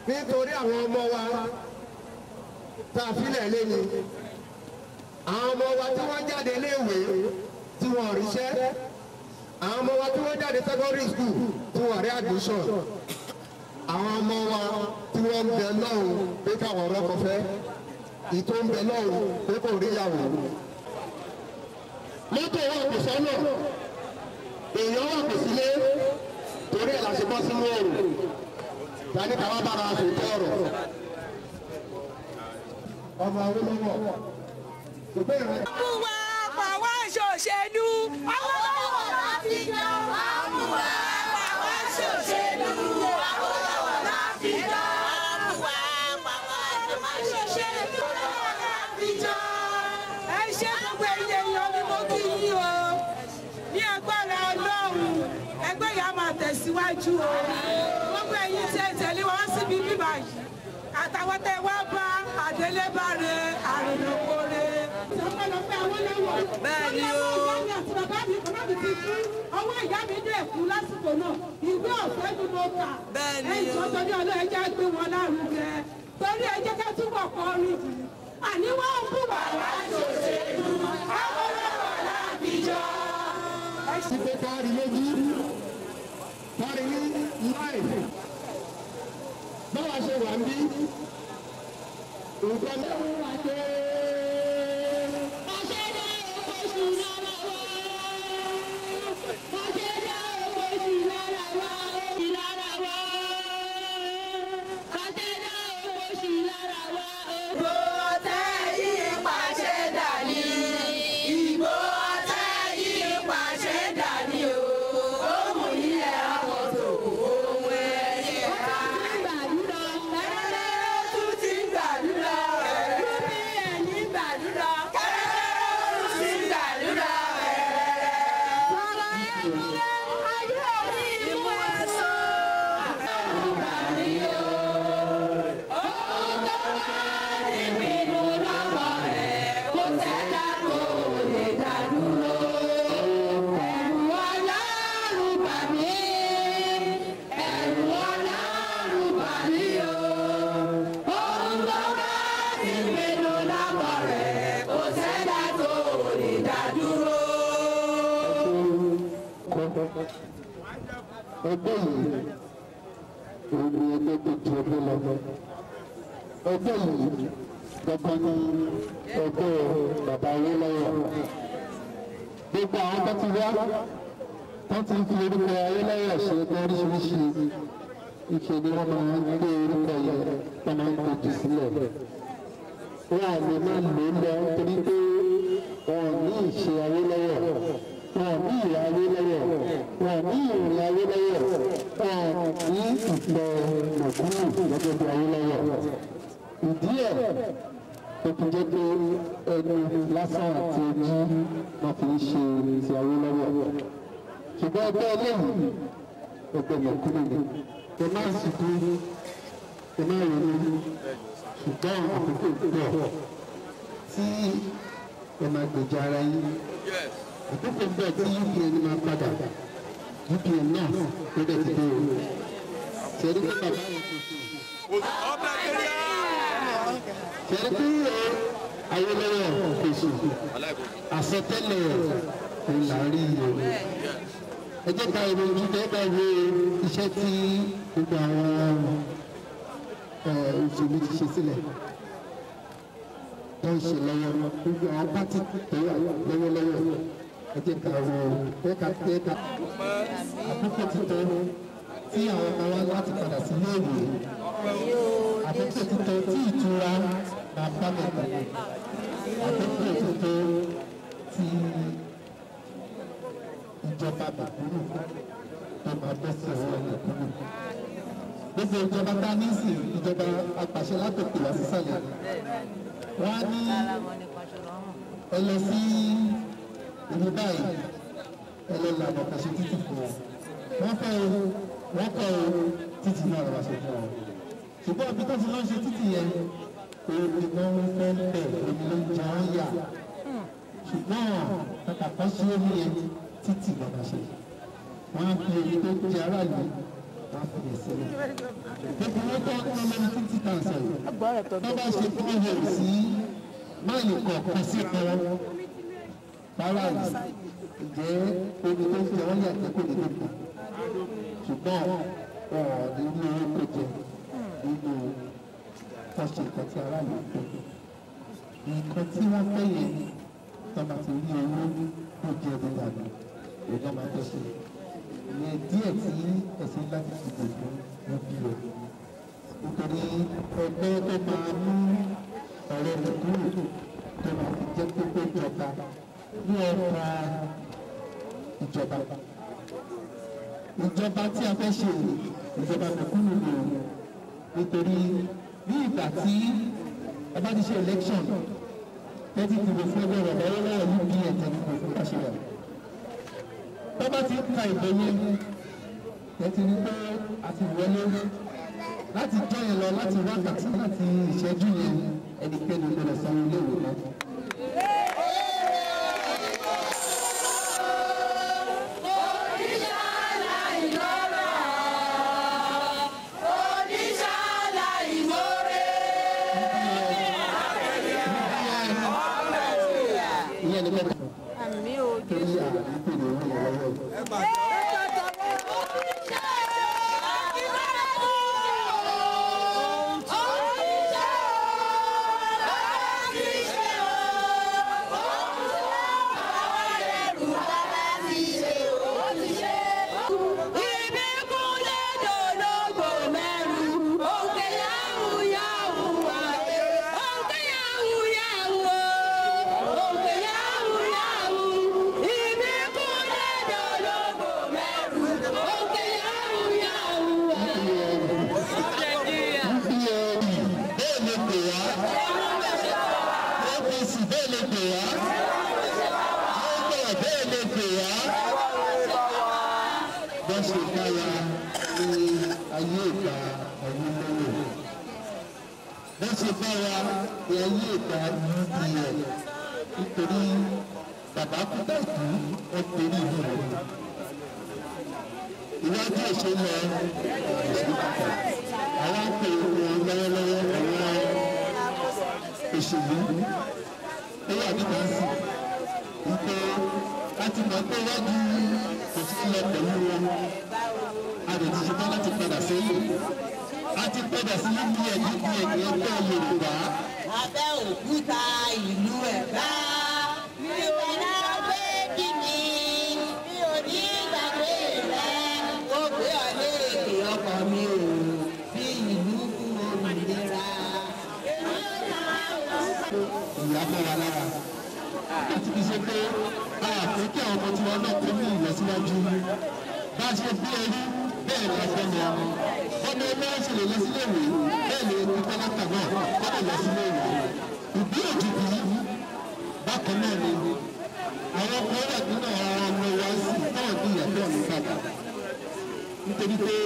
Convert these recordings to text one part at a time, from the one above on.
nítorí àwọn ọmọ wa tá a filẹ̀ lẹ́nu àwọn ọmọ wa tí wọ́n jáde léèwé tí wọ́n ríṣẹ́ àwọn ọmọ wa tí wọ́n jáde secondary school tí wọ́n rí admission àwọn ọmọ wa tí wọ́n ń bẹ lọ́hùn pé káwọn ọlọ́kọ fẹ́ ìtò ń bẹ lọ́hùn pé kò rí ìyàwó. mọ́tò wà kò sọ́nà èèyàn wà kò sílé torí ẹ̀ la ṣe bọ́ sínú òòrùn tani káwá bára aṣọ ìtọ́ ọ̀rọ̀. ọmọ Awólọ́wọ̀ ìbéèrè. mú wa pa wá ṣòṣèlú. Awólọ́wọ̀ la fi jọ. mú wa pa wá ṣòṣèlú. Awólọ́wọ̀ la fi jọ. mú wa pa wá ṣòṣèlú. Awólọ́wọ̀ la fi jọ. ẹ ṣe gbogbo ẹyẹ yan ni mo kí yín o ní agbára Ọlọ́run ẹgbẹ́ yà máa tẹ̀síwájú o gbogbo ẹ̀yin tí ẹ tẹ̀lé wá síbi bíbá yìí àtàwọn tẹ wá bá àdélébáre àrùnàkóre. ọpẹ́lọpẹ́ Awólọ́wọ̀. Bẹ́ẹ̀ ni o. ọwọ́ ìyá mi àti bàbá mi bàbá mi ti kú ọwọ́ ìyá mi dé kú lásìkò náà ìwé ọ̀fẹ́ ni mo kà. Bẹ́ẹ̀ ni o. ẹ̀jọ̀ torí ọlọ́ ẹja gbé wọn lárugẹ torí ẹjẹ́ ká túbọ̀ kọrin yìí. àní wọ́n ń bù wá wá ṣòṣèlú Awólọ́wọ̀ lábìjọ́. sí pé kárí lójú kárí ní láì báwa ṣe wà ń bí nǹkan mẹ́rin wà dé. Ìbò ọ̀tẹ̀ yìí pàṣẹ dání. Ìbò ọ̀tẹ̀ yìí pàṣẹ dání o. Ohun ilẹ̀ àkọ́tò ohun ẹ̀yẹ ká. Kẹ́rẹ́rẹ́ tún ti ń gbàdúrà. Rúbí ẹ̀ní gbàdúrà. Kẹ́rẹ́rẹ́ tún ti ń gbàdúrà. Sọ̀rọ̀ ẹ̀mílẹ̀ ayé òní ìmú ẹ̀sọ́. Ìpinnu lọ́wọ́ rẹ̀ kò tẹ́lá kò lè dá dúró. Ẹ̀rù Ọlọ́run bà mí. Ẹ̀rù Ọlọ́run bà mí o. Ohun tó bá ti pinnu lọ́wọ́ rẹ̀ kò tẹ́lá kò lè dá dúró. ẹgbẹ́ yìí òun ni ẹgbẹ́ tó ju ọdún lọ. ẹgbẹ́ yìí gbọ́gbọ́n ní ẹgbẹ́ bàbá Awólọ́wọ̀. gbogbo àwọn tó ti wá tó ti fi orúkọ Awólọ́wọ̀ ṣe ẹgbẹ́ oríṣiríṣi ìṣe ni wọ́n máa ń gbé orúkọ yẹn wọ́n máa ń gbèjì sílẹ̀. wọ́n à lè má lò ó lọ torí pé wọn ò ní ìṣe Awólọ́wọ̀ wọn ò ní ìwà Awólọ́wọ̀ wọn ò ní ìrìn Awólọ́wọ̀ wọn ò ní ìfẹ́ mọ̀kúrú gẹ́gẹ́ bí Awólọ́wọ̀. ìdí ẹ̀ tó fi jẹ́ pé ẹnu lásán àti ojú wọn fi ń ṣe ti Awólọ́wọ̀. ṣùgbọ́n ẹgbẹ́ eléyìí ẹgbẹ́ mọ̀kúrú ni ẹ má sùkú ẹ má ronú ṣùgbọ́n àkókò pọ̀ tí ẹ máa gbèjà ara yín àkókò bẹ́ẹ̀ tí UPN máa padà UPN náà ló dẹ̀ ti dé o ṣẹ́rí pé bàbá yẹn kò sí ṣẹ́rí pé Awólọ́wọ̀ kò sí àsọtẹ́lẹ̀ ìlàrí o ẹ jẹ́ ká ìròyìn ojú tẹ́ bá wo iṣẹ́ tí gbogbo àwọn òṣèlú ti ṣe sílẹ̀ tó ń ṣe lọ́wọ́ gbogbo àwọn pátì tó wà lọ́wọ́lọ́wọ́ ẹ jẹ́ ká wo ẹ̀ka ẹ̀ka àkókò títọ́ tí àwọn ọmọ wa láti padà sí iléèwé àkókò títọ́ tí ìtura máa bá mẹ́ta àkókò títọ́ tí ìjọba bàbúrò tó máa bẹ́ sí ọwọ́ ìkúrò gbogbo ìjọba tá a ní sí ìjọba apàṣẹ látòkè wá sísàlẹ̀ wọ́n á ní ẹ lọ sí ibi báyìí ẹ lọ lànà kàṣẹ títì fún ọ wọ́n fẹ́ o wọ́n kọ́ o títì náà lọ́wọ́ ṣe fún ọ ṣùgbọ́n ibi tó ti lọ́ ṣe títì yẹn omi náà ń fẹ́ bẹ̀ omi ló ń jẹ ọ́ yà ṣùgbọ́n kàkà kan ṣe omi yẹn títì lọ́wọ́ ṣe wọ́n á fi omi tó jẹ aráàlú wọ́n fi yẹ sílẹ̀. gbogbo wọn tó ń lọ ní títí kan sọ̀rọ̀ tó bá ṣe fún ọ̀hún sí máìlì kọ̀ọ̀kan sí kan rárá ìjẹ́ omi tó ń fi àwọn yàtọ̀ kò ní tó kù ṣùgbọ́n wọn ò ní ní owó kò jẹ nínú tọ́ṣe nǹkan tí aráàlú ń pè nǹkan tí wọ́n fẹ́ yẹn tó máa ti rí owó kò jẹ ní ìlànà ìjọba máa tó ṣe ìyẹn díẹ̀ tí ẹ̀sìn láti fi dìbò wọn bí o nítorí ẹgbẹ́ tó máa mú ọ̀rẹ́ rẹ̀ kúrò tó máa fi jẹ́ pípé ìjọba ní ọ̀pá ìjọba ìjọba tí a fẹ́ ṣe ìjọba mẹ̀kúnnù ni o nítorí ní ìgbà tí ẹ bá ti ṣe election tẹ́tí dìbò fún ẹgbẹ́ rẹ̀ lọ́wọ́ lọ́wọ́ ní bí ẹ̀jẹ̀ dìbò fún káṣíyà tó bá ti ka ìbò yẹn tẹ́tí ní pé a ti wọlé láti jọ́ yẹn lọ láti wákàtí láti ìṣẹ́jú yẹn ẹnikẹ́ni ló lọ sanwó iléèwé náà. ìyẹn ní kẹ́kẹ́ àmì ò torí àdúgbò ní orí ẹ̀rọ yẹn. bẹ́ẹ̀ lè pè wá apc bẹ́ẹ̀ lè pè wá labour bẹ́ẹ̀ lè pè wá bọ́n ṣe dára ní ayé ìgbà ọ̀hún lọ́wọ́ bọ́n ṣe dára ní ayé ìgbà upa nítorí bàbá kúta ìlú ó torí ìlú rẹ̀ iwájú ìṣẹ̀lẹ̀ ìṣẹ̀lẹ̀ àwọn àpè wọn lọ́wọ́lọ́wọ́ àwọn òṣèlú ó wà nígbà sí wípé láti mọ̀ pé wájú kò sí lọ pẹ̀lú wọn a lè ti ṣetán láti padà sẹ́yìn a ti padà sí níbi ẹ̀dí bí ẹ̀dí ẹgbẹ́ Yorùbá Abẹ́òkúta ìlú Ẹ̀gbá. Mi ò ní gbàgbé kíni, mi ò ní gbàgbé rẹ̀. Ó gbé ọ̀lẹ́ èdè ọkọ̀ mi ò fi ìlú fún òmìnira. ìyá bọ́ wa lára láti fi ṣe pé a fẹ́ kí àwọn ọmọ tí wọn náà kó ní ìlọsíwájú bá a ṣe bí ẹrú bẹ́ẹ̀ ni a fẹ́ lọ ọmọ ẹgbẹ́ wọn ṣe lè lọ sílé ìwé bẹ́ẹ̀ ni ebi pálákà náà kọ́ lè lọ sílé ìwé ìbí òjijì bákan náà ni àwọn ọkọ̀ wà nínú àwọn ọmọ wa sí náà ní ìyàtọ̀ ní bàbá nítorí pé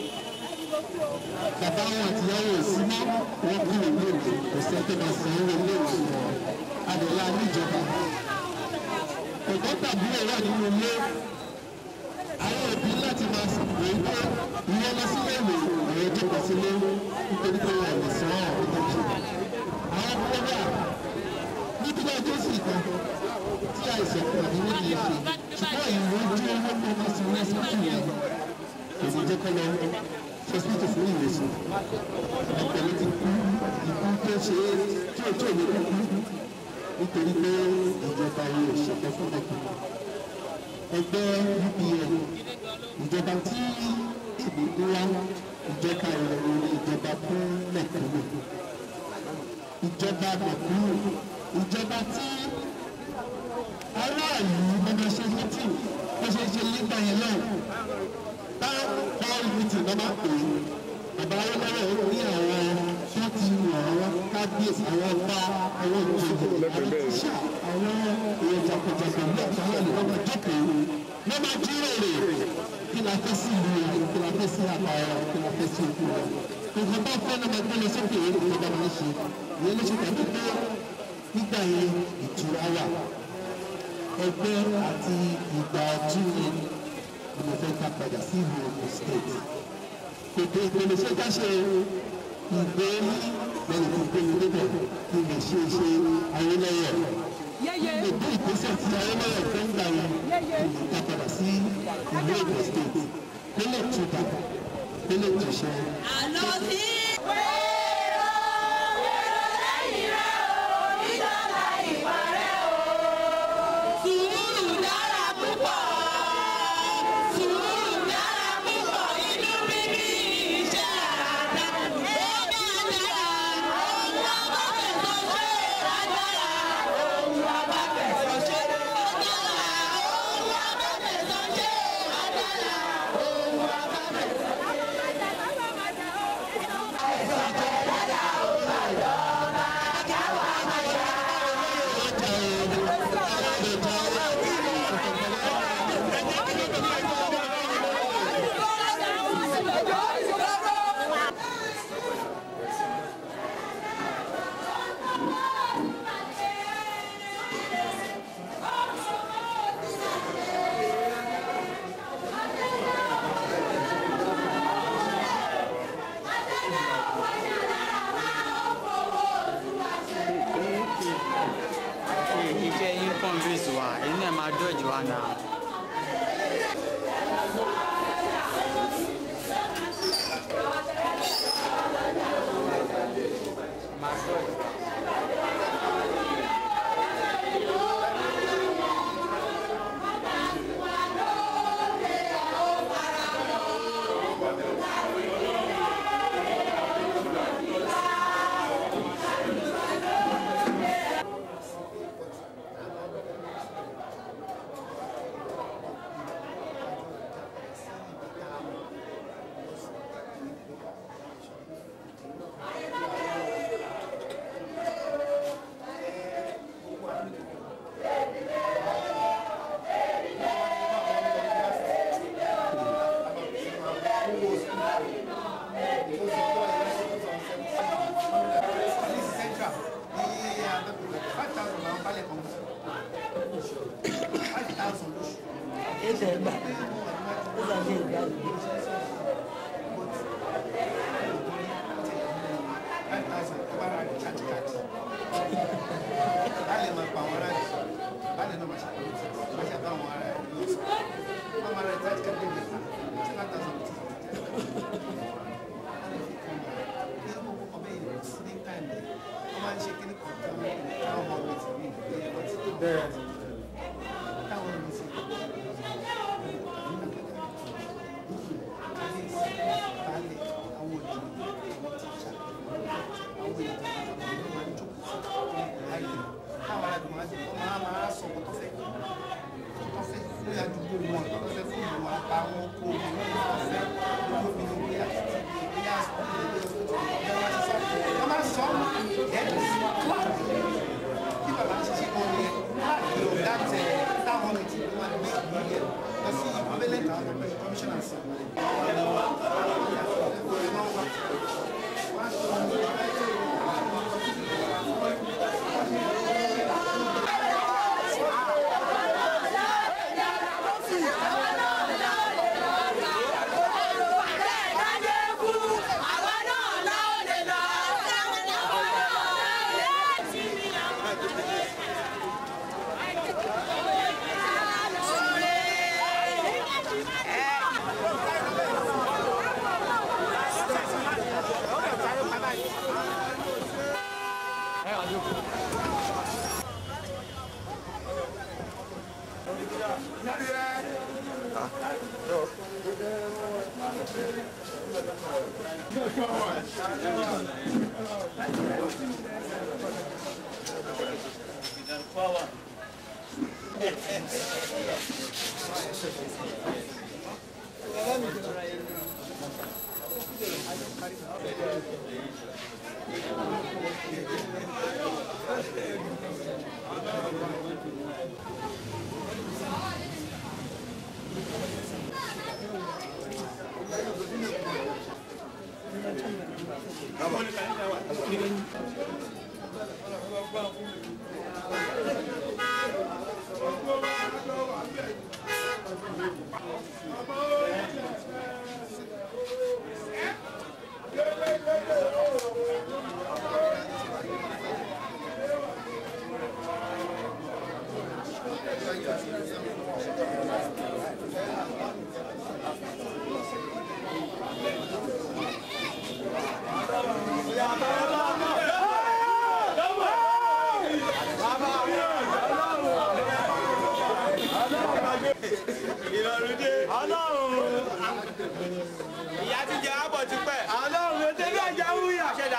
bàbá wọn àtìyàwó òsì mọ́ wọn kú ìlú òde kò sí ẹgbẹ́ máa san owó ilé ìwé wọn adọ̀lá níjọba ẹ̀kọ́ tàbí ẹ̀rọ nínú ilé àwọn òbí láti máa sọ pé pé ìwọ lọ sílé ìwé ọ̀rẹ́ tó kọ sílé nítorí pé wọn lè san àwọn ìtọ́jú àwọn kọ́dà nítorí ọjọ́ sì kan tí àìsàn kan ní wọ́n lè ṣe ṣùgbọ́n ìwé ojú owó tó máa san lẹ́sìn yẹn kò ní jẹ́ kọ́ lọ hospital fún ìwòsàn ọ̀pọ̀lọpọ̀ ti kú ikú tó ṣe é tí ò tó lè kú nítorí pé ìjọba yìí ò ṣètò fún ẹ̀kọ́ ẹgbẹ́ UPN ìjọba tí èmi ń wá ìjọba ìrọ̀rùn ìjọba fún mẹ̀kúnnù ìjọba mẹ̀kúnnù ìjọba tí aráàlú gbọdọ̀ ṣe mítìn bó ṣe ṣe nígbà yẹn náà bá báwọn mítìn náà máa pè é bàbá ayélujára ní àwọn tó ti wọ̀ àwọn kábíyèsí àwọn ọba àwọn ìjòyè àwọn tíṣà àwọn èèyàn jàpọ̀jàpọ̀ ní àtàwọn ìlú ọmọ jókòó wọ́n máa jíròrò kí la fẹ́ sí ìlú rẹ̀ kí la fẹ́ sí àpárá kí la fẹ́ sí òkú rẹ̀ nǹkan bá fẹ́ náà máa gbé lọ sókè ìjọba máa ń ṣe ìyẹn ló ṣe tàbí pé nígbà yẹn ìtura wà ẹgbẹ́ àti ìgbà ọdún yẹn ni mo fẹ́ ká padà sí ìlú Ogun State ètò ìpele ṣé ká ṣe ìgbé lẹ́yìn tó gbé mi débẹ̀ kí n lè ṣe ṣe ayélujára yeye ètò ìgbésẹ̀ tí ayélujára fẹ́ ń gbà yẹn kí n lè padà sí ìlú Èkó state kó lè tuta kó lè túṣẹ. àlọ́ sí. Sùúrù dára púpọ̀. Sùúrù dára púpọ̀. Inú bíbí iṣẹ́ àdára. Ó dára. Ohun abáfẹ̀sọ̀ ṣe agbára. Ohun abáfẹ̀sọ̀ ṣe agbára. Ohun abáfẹ̀sọ̀ ṣe agbára. Ohun abáfẹ̀sọ̀ ìfẹ́ yín convince wa èyí náà máa dọ́jú wa náà. Ẹ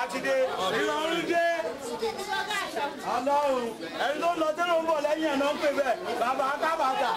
ti dé ìrọ̀rùn dé ọlọ́run ẹni tó lọ tẹ́lẹ̀ ń bọ̀ lẹ́yìn ẹ̀ náà ń pè bẹ́ẹ̀ bàbá kábàtà.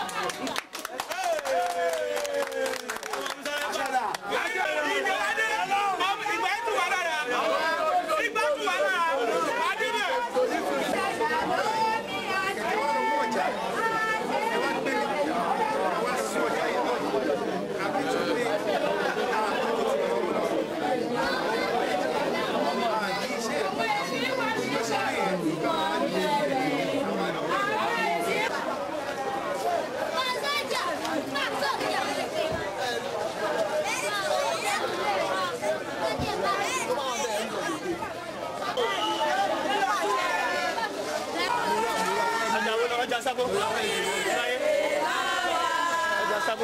ọjà sago ọjà sago.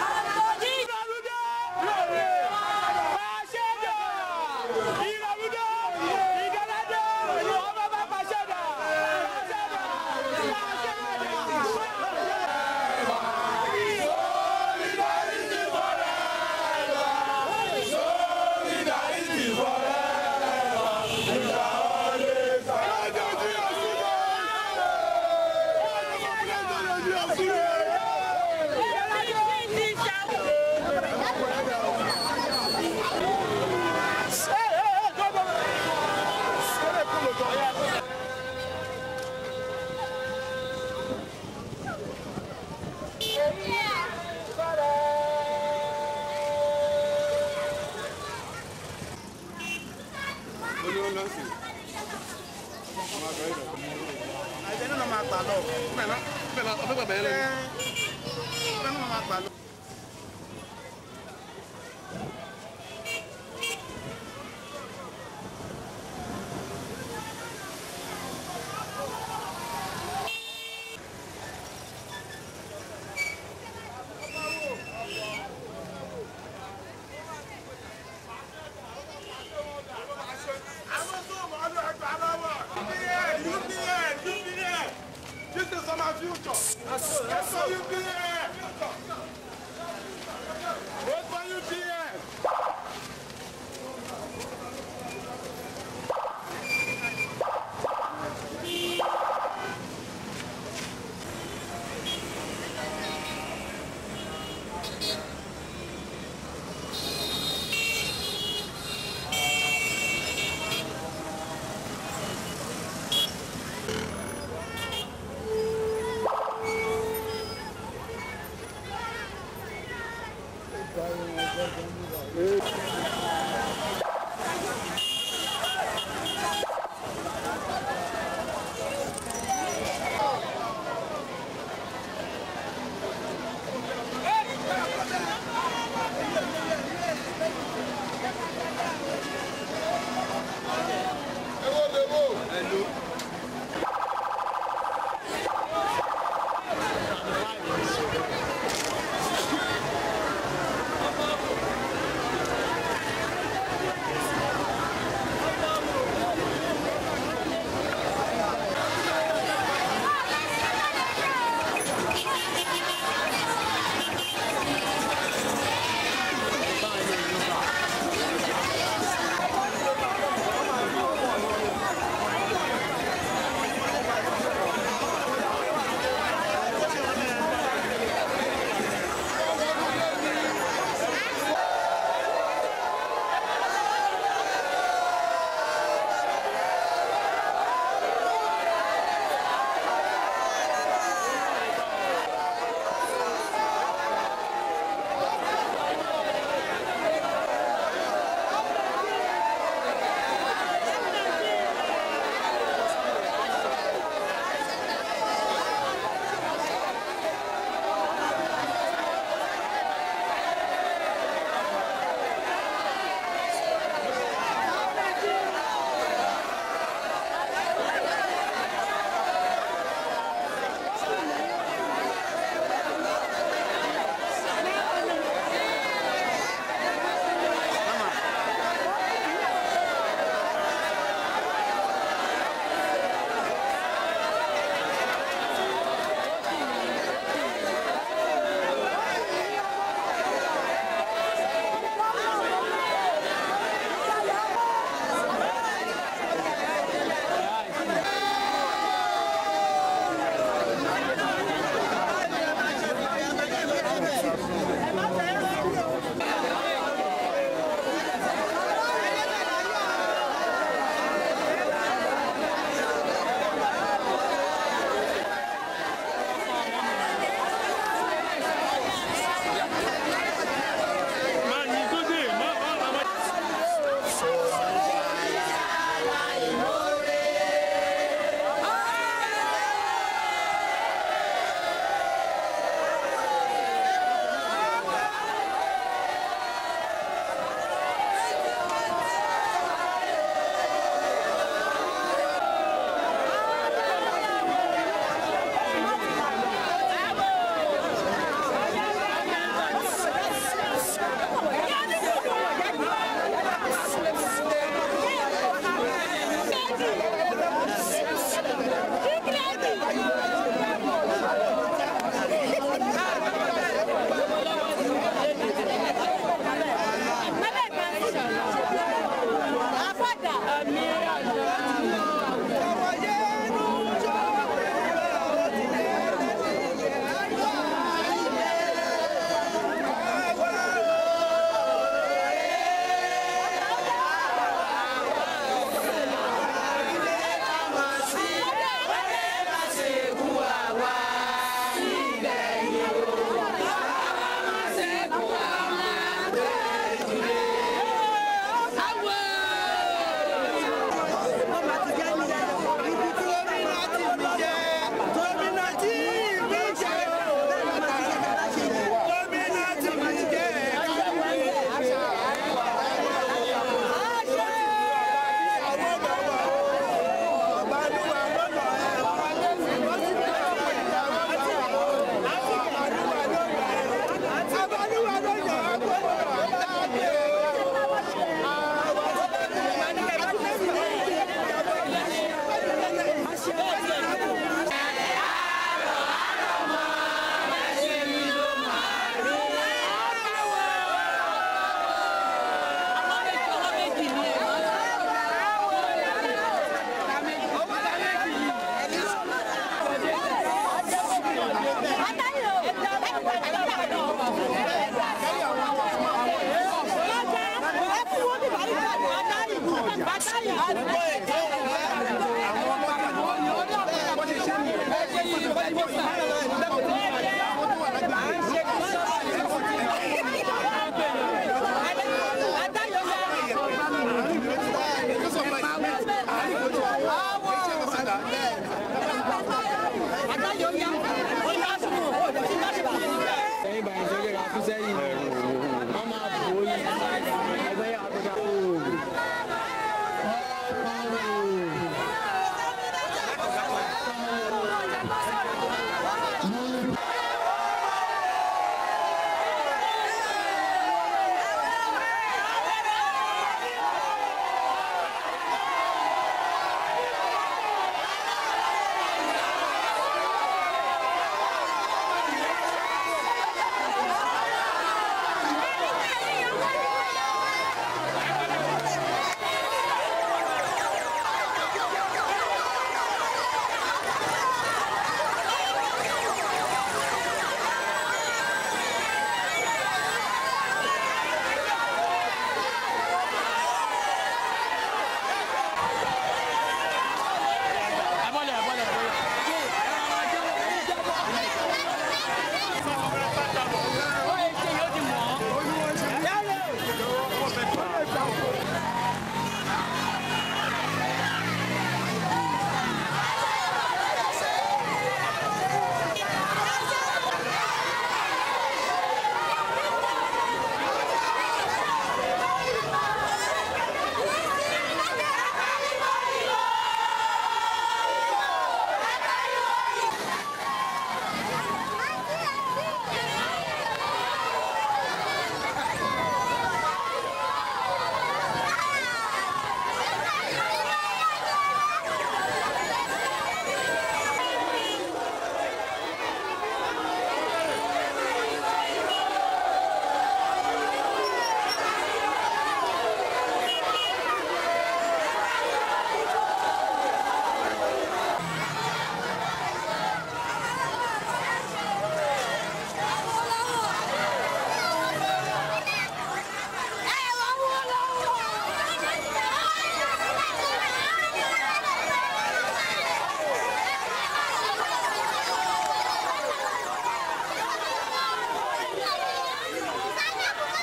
àìsàn náà máa gbà lọ. bẹ́ẹ̀ náà máa gbà lọ. This is my future. That's so you be there.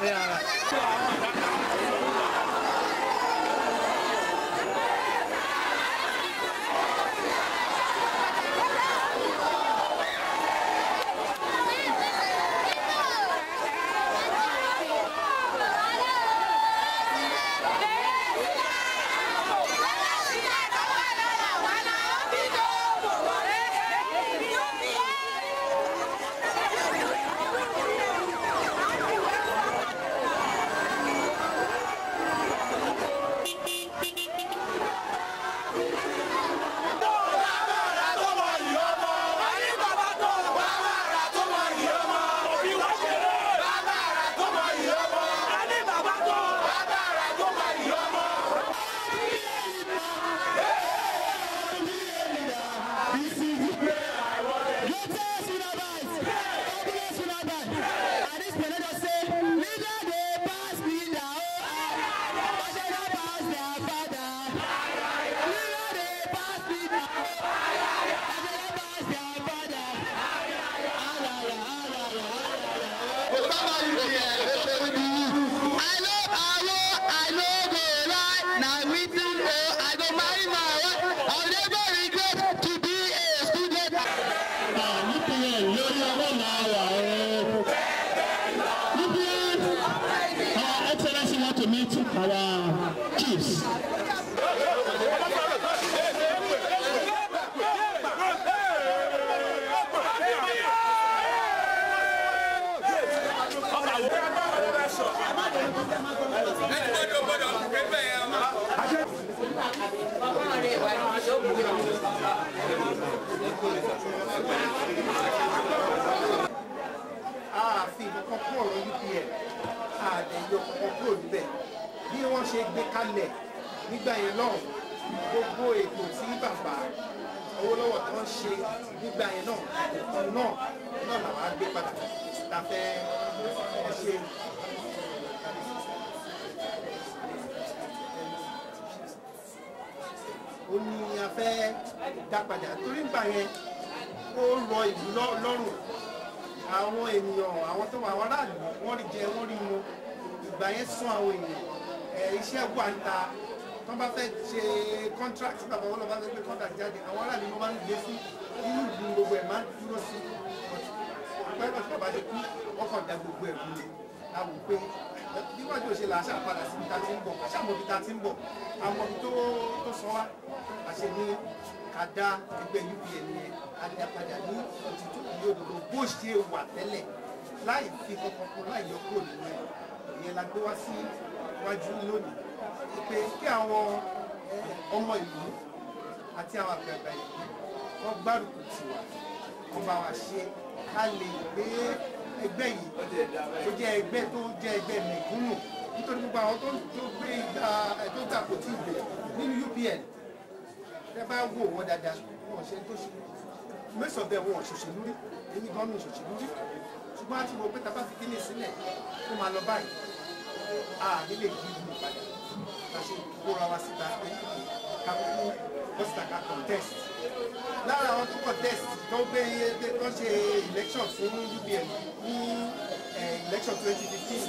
Our chiefs. ààfin kankan kúrò ọ̀rọ̀ UPN àdẹ̀yọ kankan kúrò níbẹ̀ bí wọ́n ṣe gbé kalẹ̀ nígbà yẹn náà gbogbo ètò tí bàbá Awólọ́wọ̀ tó ń ṣe nígbà yẹn náà nǹkan náà náà làwọn á gbé padà ta fẹ́ ẹ ṣe. ó ní a fẹ́ dá padà torí nígbà yẹn ó rọ ìlú lọ́- lọ́rùn àwọn ènìyàn àwọn tó wà àwọn aráàlú wọ́n rí jẹ wọ́n rí mu ìgbà yẹn sún àwọn èèyàn ẹ̀ iṣẹ́ wà ń ta wọ́n bá fẹ́ ṣe contract tí bàbá wọn lọ bá fẹ́ gbé contract jáde àwọn aráàlú ló máa ń gbé sí inú ìlú gbogbo ẹ̀ máa ń dúró sí ọ̀pẹ́ ìgbà tí bàbá ṣe kú wọ́n kàn da gbogbo ẹ̀ lulẹ̀ láwùjọ pé bí wọ́n jò ṣe là á ṣàpadà síbi tá a ti ń bọ̀ ṣàmọ̀ bí tá a ti ń bọ̀ àwọn ibi tó tó sọ wá àṣẹ ní ká dá ẹgbẹ́ UPN yẹn adápadà ní òtítọ́ ìlú òdodo bó ṣe wà tẹ́lẹ̀ láì fi kankan kún láì yọ kúrò nínú ẹ̀ ìyẹn la gbé wá sí iwájú lónìí pé kí àwọn ọmọ ìlú àti àwọn àgbààgbà ìlú wọ́n gbárùkù tì wá wọ́n bá wa ṣe ká lè gbé ẹgbẹ́ yìí tó jẹ́ ẹgbẹ́ tó jẹ́ ẹgbẹ́ mẹ̀kúnnù nítorí gbogbo àwọn tó tó gbé ìgbà tó gbà kò tí ì gbé nínú UPN tẹ bá wò wọ́n dáadáa wọ́n ṣe tó ṣe mẹ́sàn-án bẹ́ẹ̀ wọ́n ṣòṣèlú rí èmi gan mi ṣòṣèlú rí ṣùgbọ́n àti wo pé tá a bá fi kíní sílẹ̀ tó máa lọ báyìí a nílé gbígbó padà la ṣe kóra wa síta pé ká kú bọ́sítà ká contest lára àwọn tó contest tó gbé tó ṣe election fún UPN ní eh, election twenty fifteen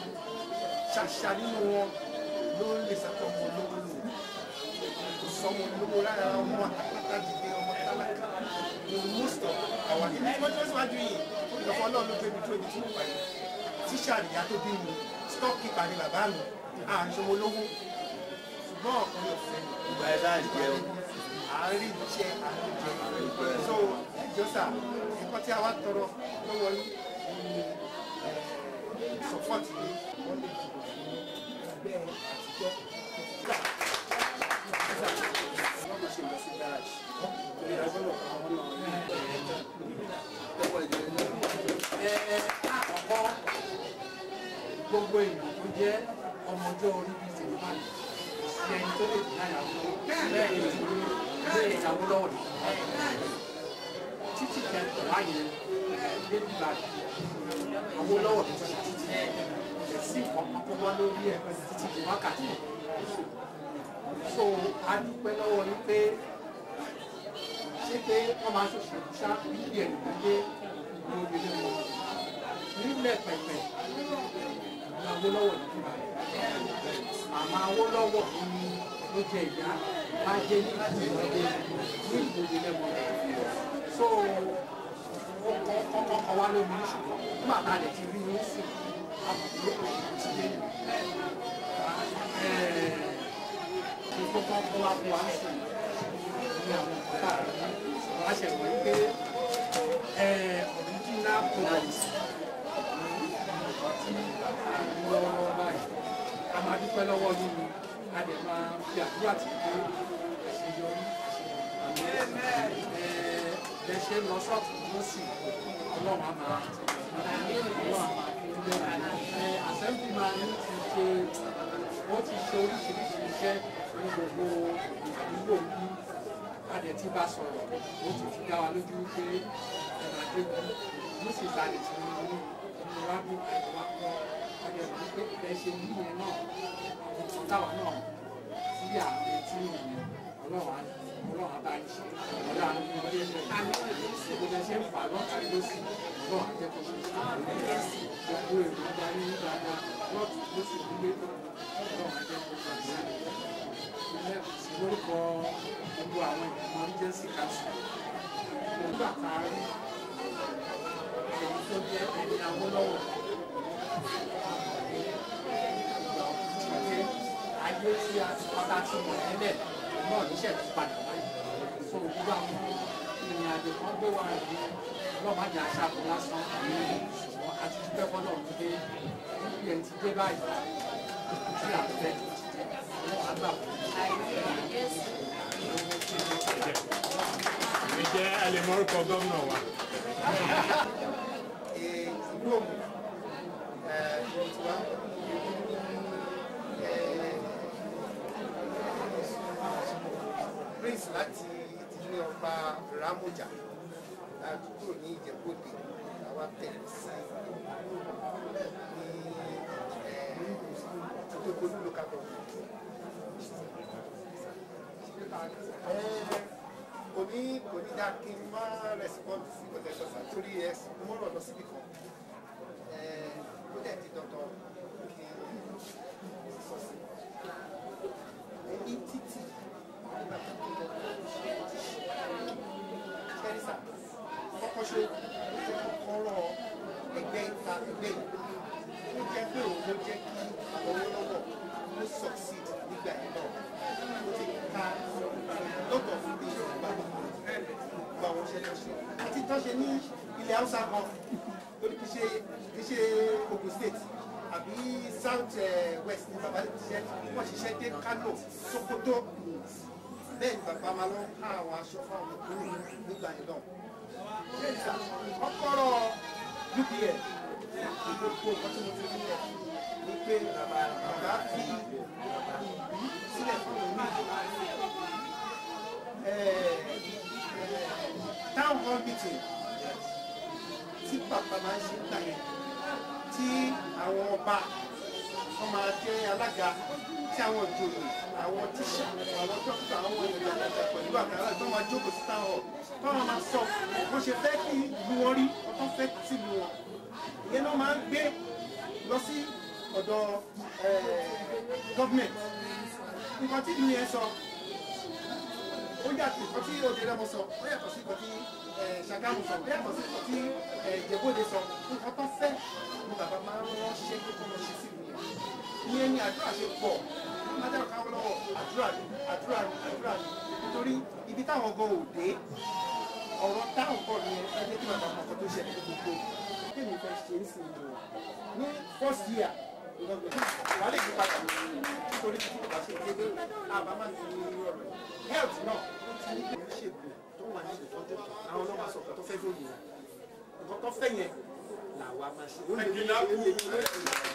ṣàṣà nínú wọn ló lè sàkó ọmọ olówó lò kò sọmọ olówó lára ọmọ àtàkàtà dìde ọmọ tálákà ní most of our ibi tí wọ́n tí wọ́n síwájú yìí ìjọba ọlọ́run ló gbé mi tó ibi tí mo pa yìí tíṣà nìyá tó bí mi stock keeper ni bàbá mi à ń ṣọmọ olówó ṣùgbọ́n ọkùnrin ọ̀fẹ́ ni ìgbà ẹ̀ sáà jẹun. àárín jẹ àárín jẹ so ẹjọ sà nǹkan tí a wá tọrọ lọ́wọ́ yín ni support yìí wọ́n lè dìbò fún ẹgbẹ́ àtijọ́ wọ́n lọ ṣe lọ sí garage torí agbọ́dọ̀ àwọn náà àkọ́kọ́ gbogbo èèyàn tó jẹ́ ọmọjọ́ orí bíi tèmi máa ní sí ẹni tó lè dì náà yàwó bẹ́ẹ̀ ni ti ní ilé ìyàwó lọ́wọ́ ní títí kẹtọ̀ láyé débi bàbí àwọn lọ́wọ́ tó ṣe títí ẹ̀sìn kankan kó wá lórí ẹ̀ títí di wákàtí so a dúpẹ́ lọ́wọ́ yín pé ṣé pé wọ́n máa ṣòṣèlú ṣá bíbí ẹ̀ nìkan dé ìlú obìnrin wọn nílẹ̀ pẹ̀pẹ̀ ní Awólọ́wọ̀ ní kíkà màmá Awólọ́wọ̀ ní ló jẹ ìyá bá jẹ ní ìgbòho ní ìgbòho lẹ́mọ̀ so ó kọ́ kọ́kọ́ wá lómi ṣùgbọ́n nígbà tá a lè ti rí ní sùn àbùkù ti dé ní kókó kó wá fún wa sùn ní àwọn ọ̀tá wá ṣe wọ́n pé original products lọ́wọ́ báyìí a máa dúpẹ́ lọ́wọ́ nínú a dẹ̀ máa fi àdúrà tí pé àṣeyọrí ẹ ṣe lọ sọ́ọ̀tún lọ́sì ọlọ́run á máa ọlọ́run á máa fi ń lẹ́nu assembly máa ń ti ṣe ó ti ṣe oríṣiríṣi iṣẹ́ ní gbogbo àdúgbò bí adẹ̀ tí bá sọ̀rọ̀ ó ti fi dá wa lójú pé ẹ̀rọ adékun ní sì ta lè ti ní inú wa bí ẹ̀rọ wa kọ́ adẹ̀ wà pé ẹ ṣe ní ìyẹn náà àwọn kan táwa náà sí àmì tí ìyẹn ọlọ́run á ọlọ́run á bá yín ṣe ọlọ́run á ní ọdẹ ẹ̀ gbogbo ẹ ṣe ń fà lọ́tà lọ́sì ọlọ́run á jẹ́ kó ṣe ṣe gbogbo èrò ìgbà ní dáadáa lọ́tù lọ́sì nílé ọlọ́run á jẹ́ kó ṣe ṣe lórúkọ gbogbo àwọn ìgbìmọ̀ agency council nígbà tá a rí èyí tó jẹ́ ẹni Awólọ́wọ̀ ìgbà òkùnkùn ayé tí a ti pátá tí mo nílẹ̀ náà níṣẹ́ tó padà wáyé so gbogbo àwọn ìrìn àjò kan gbé wa rí ọlọ́mọdé aṣáájú lásán ṣùgbọ́n a ti dúpẹ́ fọ́nà wípé bí ẹni ti dé báyìí tí a fẹ́ àwọn àgbà fún Ǹjẹ́ ẹ lè mọ orúkọ gómìnà wa? ìlú òmù ìlú tiwa prince láti ìdílé ọba Ramoja àdúgbò ní Ìjẹ̀bú-Òde àwa tẹ̀lé sí ní Ìjẹ̀bú local government kò ní kò ní dá kí n má respond sí ọ̀tẹ̀tọ̀ sá torí ẹ mo rọ̀ lọ síbi kan ó dẹ̀ ti dandan kí n sọ sí ní títì kẹ́rìsà kọ́kọ́ ṣe kọ́kọ́rọ́ ẹgbẹ́ ìta ẹgbẹ́ yìí ó jẹ́ pé òun ló jẹ́ kí àwọn olówó ló succeed nígbà yìí náà ó ti ka lọ́tọ̀ fún mi gbà gbà wọ́n ṣe lọ ṣe àti tán ṣe ní ilẹ̀ haúsá kan lórí kì í ṣe kì í ṣe Ogun State àbí South West ní bàbá ti ṣiṣẹ́ wọ́n ṣiṣẹ́ dé Kano Sokoto bẹ́ẹ̀ ni bàbá máa lọ ká àwọn aṣọ fáwọn ìkúrò nígbà yìí náà ṣéǹsà kọ́kọ́rọ́ UPN gbogbo nǹkan tí mo fi nílẹ̀ ni pé bàbá fi ìlú sílẹ̀ fún mi town hall meeting tí bàbá máa ń ṣe ń gbà yẹn tí àwọn ọba wọn máa jẹ́ alága tí àwọn ìjòyè àwọn tíṣà àwọn dókítà àwọn ènìyàn àgbàjà pẹ̀lú àkàrà tó máa jókòó sí town hall táwọn máa sọ wọ́n ṣe fẹ́ kí ìlú wọn rí wọ́n tó fẹ́ sí ìlú wọn ìyẹn náà máa ń gbé lọ sí ọ̀dọ̀ gọ́ọ̀mẹ̀ntì nǹkan tí ìlú yẹn sọ ó yàtọ̀ nǹkan tí òde rẹ̀ mọ sọ ó yàtọ̀ sí nǹkan tí Ṣàgámù sọ ó yàtọ̀ sí nǹkan tí Ìjẹ̀bú-Òde sọ nǹkan tó fẹ́ ni bàbá máa ń ránṣẹ́ pé kó lọ ṣe sí ìlú yẹn ìyẹn ni àdúrà ṣe pọ̀ májàrú káwọn lọ́wọ́ àdúrà ni àdúrà ni àdúrà ni nítorí ibi táwọn gan ò dé ọ̀rọ̀ táwọn kọ́ ni ẹgbẹ́ tí bàbá mọ̀kàn tó ṣẹlẹ̀ ní gbogbo kéèmí fẹ́ ṣe é sí ìlú ní first year wà lè yí padà nítorí tí kò bá ṣe dédé àbá máa ń fi ọ̀rọ̀ health náà ti ní ìlú ṣègùn tó wà ní ìtọ́jú àwọn ọlọ́mọ aṣọ ọ̀kan tó fẹ́ lóye nǹkan tó fẹ́ yẹn làwa máa ṣe ó lè ní ìlú èyí ló ṣe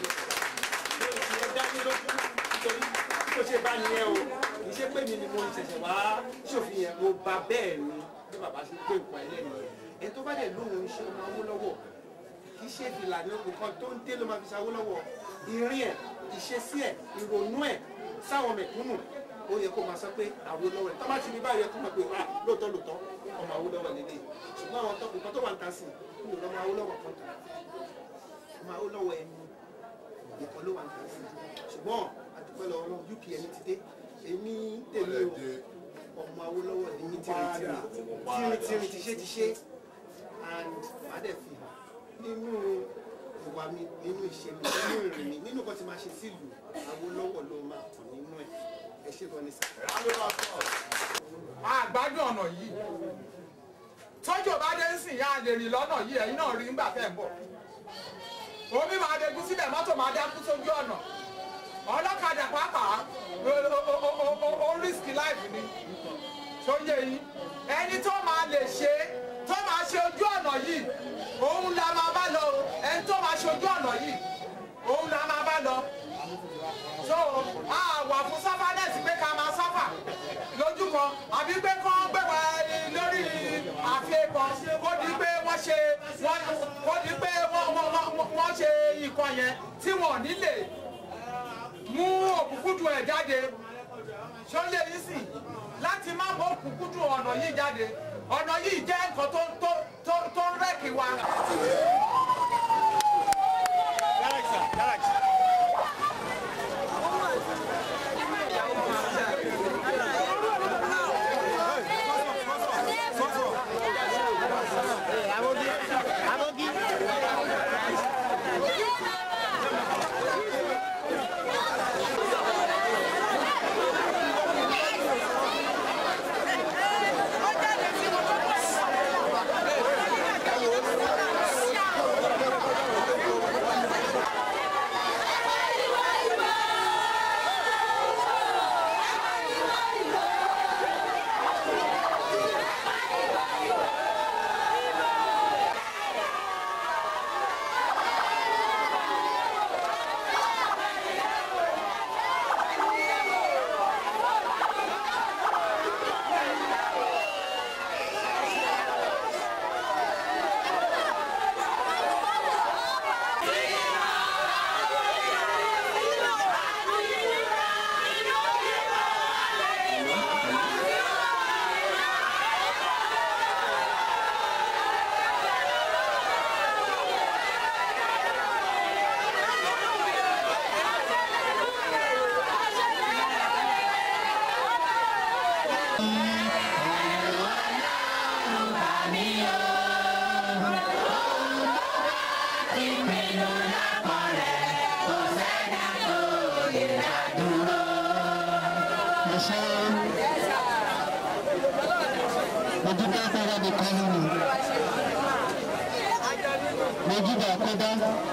é dání lójú nítorí kó ṣe bá ní ẹ o kì í ṣe pé mi ni mo ṣẹ̀ṣẹ̀ wá ṣòfin yẹn mo bá bẹ́ẹ̀ ni bí bàbá ṣe gbé nǹkan ẹlẹ́nu ẹ̀ tó bá dẹ̀ lóhun iṣẹ́ ọmọ Awólọ́wọ̀ kì í ṣe ìlànà nǹkan tó ń dé ló máa fi ṣe Awólọ́wọ̀ ìrìn ẹ̀ ìṣesí ẹ̀ ìrònú ẹ̀ sáwọn mẹ̀kúnnù ó yẹ kó máa sọ pé Awólọ́wọ̀ ẹ̀ tó bá ti rí báyìí ẹ kó mọ̀ pé ah lóòótọ́ lóòótọ́ ọmọ Awólọ́wọ̀ lélẹ̀ ṣùgbọ́n àwọn nǹkan tó wà ń ta sí i ọmọ Awólọ́wọ̀ kan tà ọmọ Awólọ́wọ̀ ẹnu nìkan ló wà ní ìlú ṣùgbọ́n àdúpẹ́ lọ́wọ́ náà UPN ti dé èmi tèmi o ọmọ Awólọ́wọ̀ ní mi tìrìtìrì tìrìtìrì ti ṣe ti ṣe and fàdẹ̀fì nínú ìwà mi nínú ìṣe mi nínú ìrìn mi nínú nǹkan tí máa ṣe sílùú Awólọ́wọ̀ ló máa kàn nínú ẹ̀ ẹ ṣe gan ni sá. àgbádùn ọ̀nà yìí tọ́jú bá dé ń sìn yá a lè rìn lọ́nà yìí ẹ̀yin náà rí ńgbà tẹ̀ ń bọ̀ omi máa dégún síbẹ̀ mọ́tò máa dákú sójú ọ̀nà ọlọ́kadà pàápàá o- o- o- o- o- o risk life ni tó yé yín ẹni tó máa lè ṣe tó máa ṣe ojú ọ̀nà yìí òun la máa bá lọ o. ẹni tó máa ṣe ojú ọ̀nà yìí òun la máa bá lọ so a wà fún sáfánẹ́sì pé ká máa sáfà lójú kan àbí pé kán gbé wa lórí àfihàn kó di pé wọ́n ṣe wọ́n kó di pé wọ́n wọ́n wọ́n wọ́n ṣe nǹkan yẹn tí wọ́n nílè mú òkùnkùndùn ẹ̀ jáde ṣọlẹ̀ yìí sì láti má mọ òkùnkùndùn ọ̀nà yìí jáde ọ̀nà yìí jẹ́ nǹkan tó tó tó tó ń rẹ́kì wa. mo ṣe mo dúpẹ́ fẹ́rẹ́ mi kọ́ nínú mo júbà kódà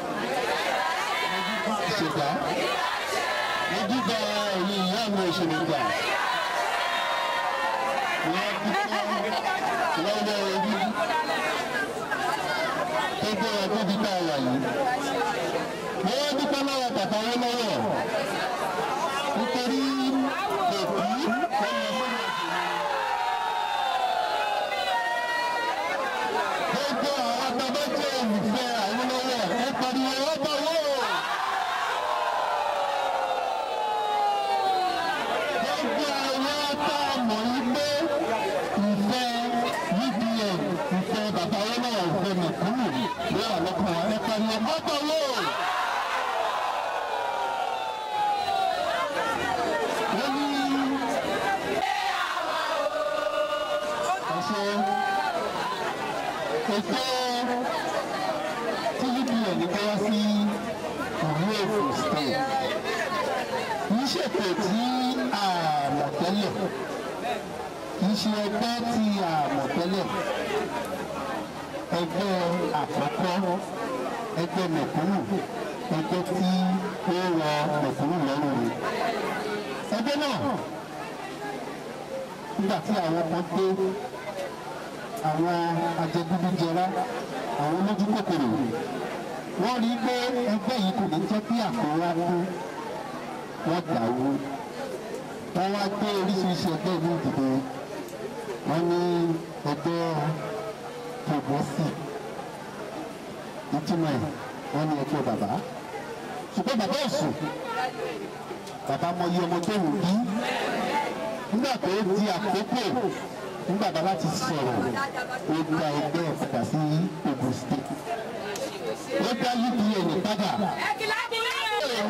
ìṣègbà mo júbà ẹ̀yìn ìyá mi òṣèlú gbà wọ́n dúpẹ́ lọ́wọ́ orí tó gbé ọdún dípẹ́ àwà yìí mo wá dúpẹ́ lọ́wọ́ bàbá wọn lọ́wọ́ nítorí òkú ọmọ gbogbo àwọn bàbá jẹ́ olùfẹ́ àwọn lọ́wọ́ ẹ pariwo ẹ bá wọ́ gbogbo àwọn tá a mọ̀ yí pé ìfẹ́ UPN ìfẹ́ bàbá wọn náà ìfẹ́ mẹ̀kúnnù ló wà lọ́kàn ẹ pariwo ẹ bá wọ́. wọ́n ní ẹ̀ṣẹ̀ ètò tvpn ní bẹ́ẹ̀ sí ìlú èkó state kì í ṣètò tí a mọ̀ tẹ́lẹ̀ kì í ṣe ẹgbẹ́ tí a mọ̀ tẹ́lẹ̀ ẹgbẹ́ àkọ́kọ́ ẹgbẹ́ mẹ̀kúnnù ẹgbẹ́ tí ó rọ mẹ̀kúnnù lọ́rùn rẹ̀ ẹgbẹ́ náà nígbà tí àwọn kan dé àwọn ajẹgúdújẹrá àwọn olójú kòkòrò wọ́n rí i pé ẹgbẹ́ yìí kò ní jẹ́ kí àkọ́wá kú wọ́n dàrú wọ́n wá gbé oríṣiríṣi ẹgbẹ́ ní ìdìbò wọ́n ní ẹgbẹ́ tòbọ́sì ìtumọ̀ ẹ̀ wọ́n ní ẹgbẹ́ bàbá ṣùgbọ́n bàbá ọ̀sùn bàbá mọyì ọmọ tó wù bí nígbà tó di àkókò nígbà bàbá ti sọ̀rọ̀ ó gba ẹgbẹ́ padà sí Ogun State ó dá UPN padà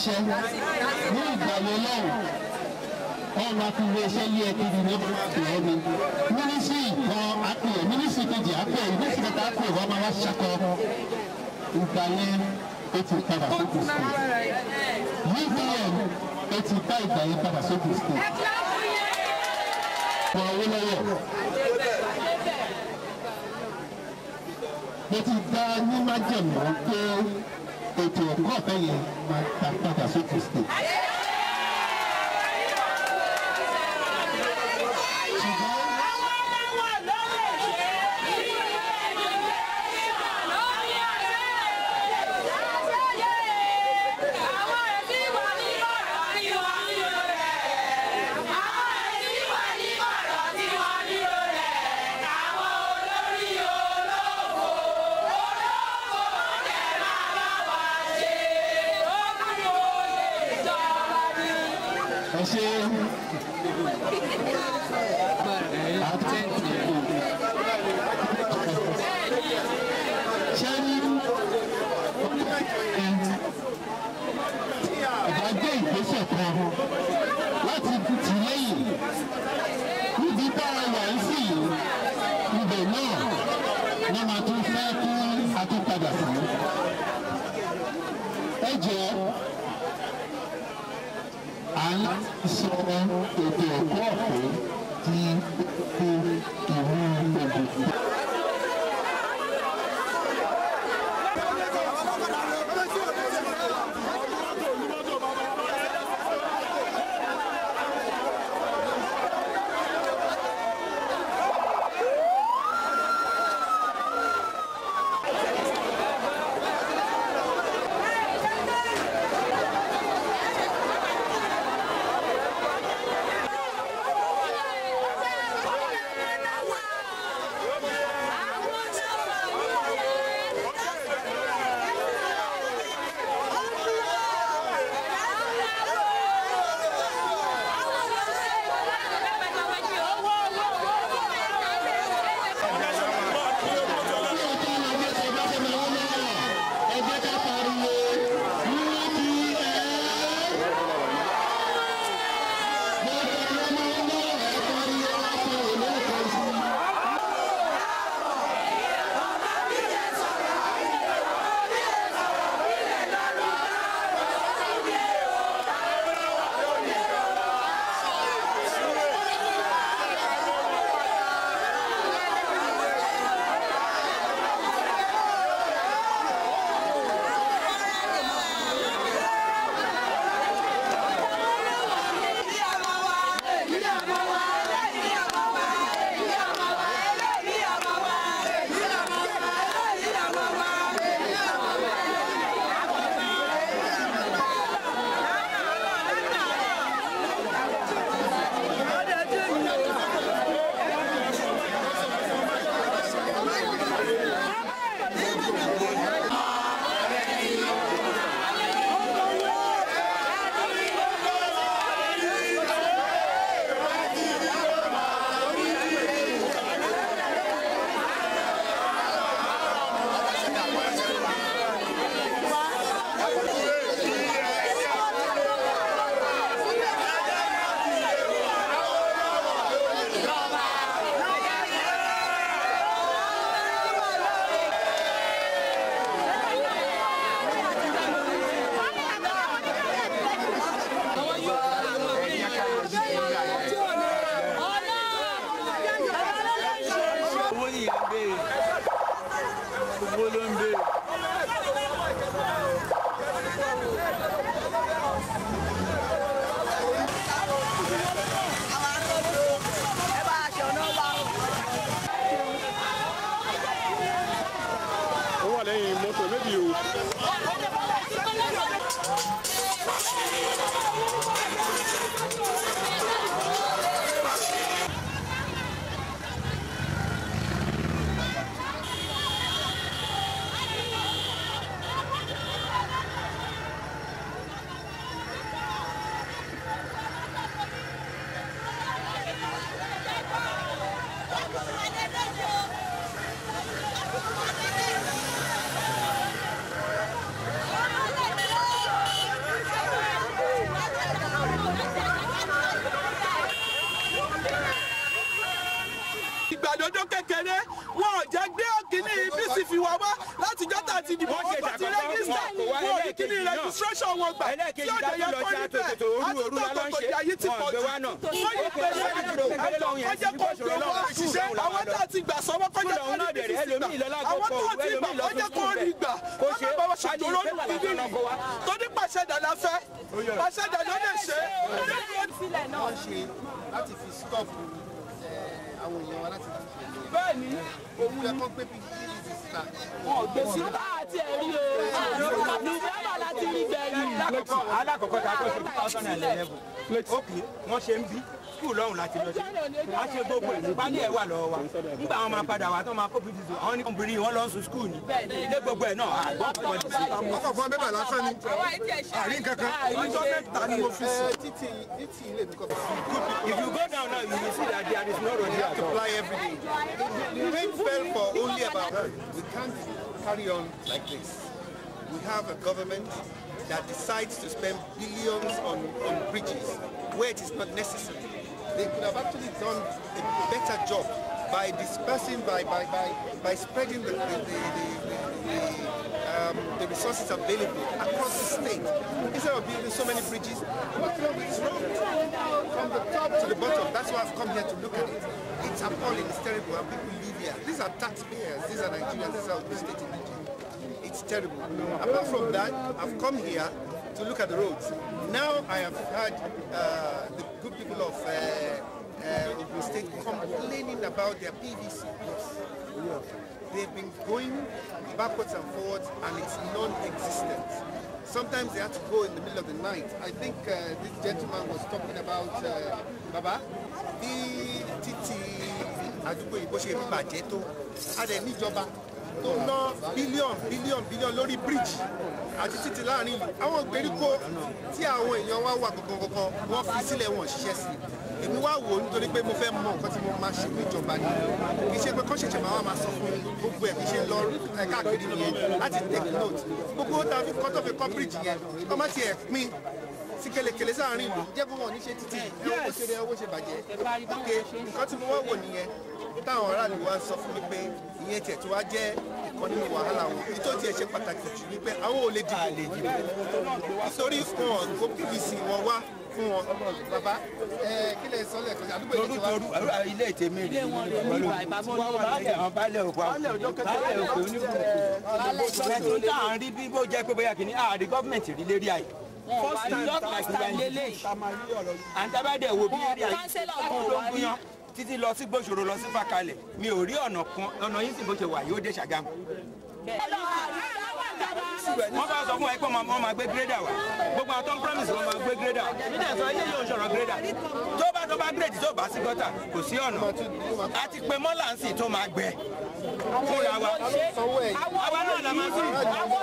ṣiṣẹ́ ní ìgbà yẹn lọ́wọ́ wọn máa fi ilé iṣẹ́ yé ẹbí ni wọ́n máa pè é ní mínísírì kan àpè mínísírì kejì àpè mínísírì kẹta àpè wọ́n máa wá ṣakọ ìgbà yẹn ó ti padà sókè state UVM ó ti bá ìgbà yẹn padà sókè state wọ́n owó lọ́wọ́ mo ti dá ní májèmọ́ pé ètò ẹ̀kọ́ ọ̀fẹ́ yẹn máa ta padà sókè state. ẹ ṣe ṣẹ́ni ìdájọ́ ìgbésẹ̀ kan láti tì lẹ́yìn níbi tá a wà ń sì ibẹ̀ náà wọ́n máa tún fẹ́ kí a tún padà sí. ẹ jẹ́ à ń sọ ètò ẹ̀kọ́ ọ̀fẹ́ di ìlú Ògùn. owó yìí ń béèrè owó ló ń béèrè. ó wà lẹ́yìn mọ́tò méjì o. information wọn gbà tí ẹlẹ́ẹ̀kejì ọ̀dẹ̀ dájú yẹn lọ kọ́ sí níbẹ̀ àtòkòtò òru òru la lọ ń ṣe àtúntò ayé ti wọn pọ̀ gbé jù wa náà wọ́n ó yí pè pé é lọ́wọ́ ìpele lọ́wọ́ yẹn kọjá kó ìṣòro gbé lọ́wọ́ wá ìṣiṣẹ́ àwọn tá a ti gbà sọ́wọ́ kọjá Fúnra kó òun náà rí dẹ̀rẹ̀, bíbí ẹlòmíì lọ lágbo àwọn pọ̀, tó ti gbà ẹlòmíì lọ kọjá fún kó fún rí bẹ̀. gbà Kó kó ṣe ṣe báwọn ṣe ká ní dúró ìfẹ́ níbí làlàtà náà kó wa. tó ní pàṣẹ dàda fẹ́ pàṣẹ dàda lè ṣe wọ́n ṣe láti fi stop eh, àwọn èèyàn wa láti fi ṣe ìyẹn. bẹ́ẹ̀ ni òun yẹ kó gbé pdp síta. gbèsè bá àti ẹ̀rí o nùfẹ́bà láti rí gbẹ̀yìn. alákọ̀ọ́kọ́ alákọ̀ọ́kọ́ ta kọ́ sí two thousand and eleven ókè wọ́n ṣe ń bí skul lọ́hùn láti lọ sí wọ́n ṣe gbogbo ẹ̀ pálí ẹ̀ wà lọ́wọ́ wa nígbà wọn máa padà wá tó máa kó pdp àwọn ní obìnrin wọn lọ sùn skul ni ilé gbogbo ẹ̀ náà àgbọ̀ pọ̀ jù sí. ọkọ̀ fún abẹ́bà lásán ni àrí kankan ọjọ́ mẹ́ta ni mo fi sùn. títí títí ilé mi kọ́ if you go down now you will see that there is no road here at all. fly every day. The rain fell for only about. We can't carry on like this. We have a government that decides to spend billions on, on bridges where it is not necessary. They could have actually done a better job by dispersing, by, by, by, by spreading the, the, the, the, the, um, the resources available across the state. Instead of building so many bridges, what's wrong with this road? From the top to the bottom, that's why I've come here to look at it. It's appalling, it's terrible, and people live here. These are taxpayers, these are Nigerians, these are the state in Nigeria. It's terrible. Apart from that, I've come here to look at the roads. Now I have heard uh, the good people of uh, uh, Ogun State complaining about their PVC. They've been going backwards and forwards and it's non-existent. Sometimes they have to go in the middle of the night. I think uh, this gentleman was talking about uh, Baba, bí títí àdúgbò yìí bó ṣe ń bàjẹ́ tó a dẹ̀ níjọba tó ná bílíọ̀n bílíọ̀n bílíọ̀n lórí bíríìjì àti títí láàrin ìlú àwọn ìgbèríko tí àwọn èèyàn wa wà gangan wọ́n fi sílẹ̀ wọn ṣiṣẹ́ sí i èmi wá wò ó nítorí pé mo fẹ́ mọ nǹkan tí mo máa ṣe níjọba ni kì í ṣe pé kọ́ ṣẹ̀ṣẹ̀ máa wá máa sọ fún mi gbogbo ẹ̀ kì í ṣe lọ ẹ̀ káàkiri nìyẹn láti take note gbogbo ó ta fi kọ́ tó fi kọ́ bíríìjì yẹn kọ́ má tiẹ̀ pín sí kelekele sáàrin ìlú jẹ́ kó wọn ní ṣe títì ẹ̀ owó ṣe rẹ̀ owó ṣe bàjẹ́ ok nǹkan tí mo wá wò nìyẹn táwọn aráàlú wa ń sọ fún mi pé ìyẹn tiẹ̀ tó wá jẹ́ ìkan nínú wàhálà wọn èyí tó tiẹ̀ ṣe pàtàkì jù ni pé àwọn ò lè dìbò nítorí wọn kó pvc wọn wá fún wọn bàbá ẹ kí lè sọ lẹ́ẹ̀kan sí àdúgbò toru ìjọba toru ilé ìtẹ̀mí rẹ̀ pẹ̀lú baálẹ̀ àwọn baálẹ̀ òkú baálẹ̀ òkú oníbùrùkù tó à ń rí bí bó jẹ́ pé bóyá kìíní àárí gọ́ọ̀mẹ̀ntì rí lérí àyè first time just like we are in the àǹtábàdẹ̀ wo bí lérí àyè fún tó ń gúnyán títí lọ sí gbòòṣòro lọ sí fàkalẹ̀ mi ò rí ọ̀nà kan ọ̀nà yìí sì bó ṣe wà yóò dé ṣàgámù wọ́n bá sọ fún ẹ pé wọ́n máa gbé gírẹ́dà wá gbogbo àwọn tó ń promise wọ́n máa gbé gírẹ́dà wá nígbà tó ilé yóò ṣọ̀rọ̀ gírẹ́dà tó bá tó bá gírèdì tó bá sí gọ́tà kò sí ọ̀nà a ti pe mọ́là ń sìn tó máa gbẹ fúnra wa àwa náà la máa sìn.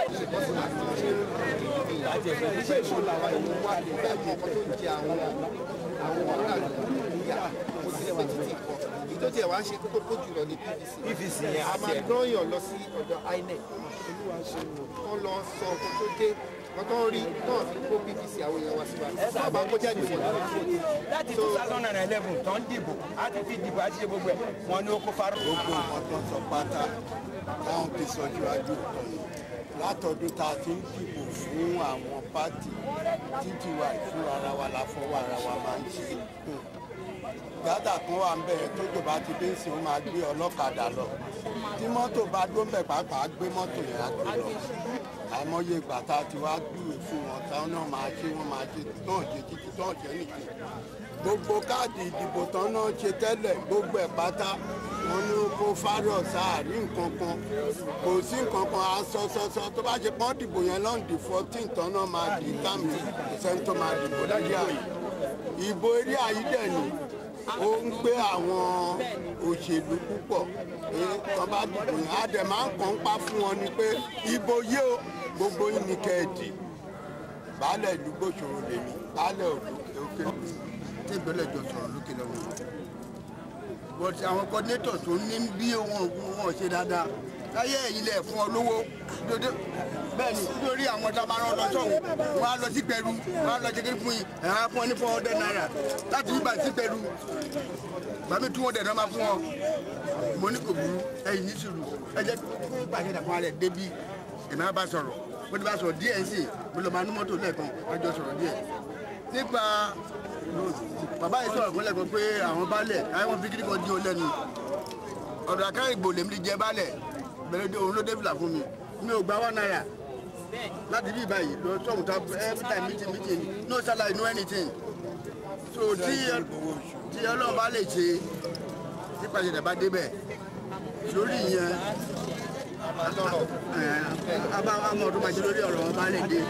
àti ẹ̀fẹ̀ ní ṣèṣù làwọn ẹni wà níbẹ̀ mọ ọkọ tó ń jẹ àwọn àwọn aráàlú níyà kò sí ẹ̀fẹ̀ títí kọ èyí tó tiẹ̀ wá ń ṣe kókó jùlọ ní pvc pvc yẹn a àti máa ẹ̀ dọ́yàn lọ sí ọ̀dọ̀ inec kọ́ lọ sọ ọkọ tó dé wọ́n tó ń rí náà fi kó pvc àwọn èèyàn wá sí wa wọ́n bá kó jáde wọ̀ láti two thousand and eleven tó ń dìbò a ti fi dìbò àti ṣe gbogbo ẹ̀ wọ́n ní ó kó fáró. gbogbo nǹkan tó ń sọ pátá táwọn fi sọjú ajú ọ̀tọ̀ ni látọdún tá a ti ń dìbò fún àwọn pátì títí wa ìfún ara wa la fọwọ́ ara wa máa ń ṣe gádà kan wà ń bẹ̀rẹ̀ tó jọba ti dé sí wọn máa gbé ọlọ́kadà lọ tí mọ́tò bá dó ń bẹ̀ pàápàá gbé mọ́tò yẹn á gbé lọ àìmọye ìgbà tá a ti wá gbúwe fún wọn táwọn náà máa ṣe wọn máa ṣe tán ṣe títí tán ṣe nìkan gbogbo káàdì ìdìbò tán náà ṣe tẹ́lẹ̀ gbogbo ẹ̀ pátá wọn ní kó fárọ̀ sáàrí nǹkan kan kò sí nǹkan kan asọ́sọ́sọ́ tó bá ṣe pọ́n dìbò yẹn lọ́ndì fourteen tán náà máa di táàmì sẹ́ńtọ́ máa dìbò lórí àyè ìbò eré ayídẹ̀ ni ó ń gbé àwọn òṣèlú púpọ̀ pé tán bá dìbò yẹn á dẹ̀ máa ń kàn ń pa fún wọn ni pé ìbò yìí o gbogbo yín ni kẹ́ẹ̀dì baálẹ̀ ìlú gbòòṣòro lèmi baálẹ̀ òkè tí ìbílẹ̀ jọ sọ̀rọ̀ lókè lọ́wọ́ but àwọn coordinator tó ní bí wọn wọn ṣe dáadáa láyé ẹ̀yìn lẹ̀ fún ọ lówó dodo bẹ́ẹ̀ ni nítorí àwọn tá a máa rán lọ sọ̀hún wọn á lọ sí pẹ̀lú wọn á lọ jẹ́ kí fún yín ẹ̀ á fún ọ ní four hundred naira láti yí bàtí pẹ̀lú bàmí two hundred náà máa fún ọ mo ní kò burú ẹ̀yìn ní sùúrù ẹ jẹ́ kó bàjẹ́ dàpọ̀ alẹ̀ débi èmi á bá sọ̀rọ̀ mo ti bá sọ̀rọ̀ díẹ̀ sí mo lọ máa ní mọ́tò lẹ́ẹ̀kan wọ́n jọ sọ̀rọ̀ díẹ̀ nípa bàbá yìí sọ̀rọ̀ fúnlẹ̀ kan pé àwọn baálẹ̀ káwọn fi kíní kan di o lẹ́nu ọ̀dọ̀ àkàrà ìgbò lèmi ti jẹ baálẹ̀ bẹ̀rẹ̀ òun ló dé fìlà fún mi mi ò gba one naira láti bí báyìí lọ sọ̀hún ta every time meeting meeting no salary no anything so tí tí ọlọ́run bá lè ṣe nípa ìṣẹ̀lẹ̀ bá débẹ̀ lórí ìyẹn abá àmọ́ ọdún máa ṣe lórí ọ̀rọ̀ wọn bá lè dé.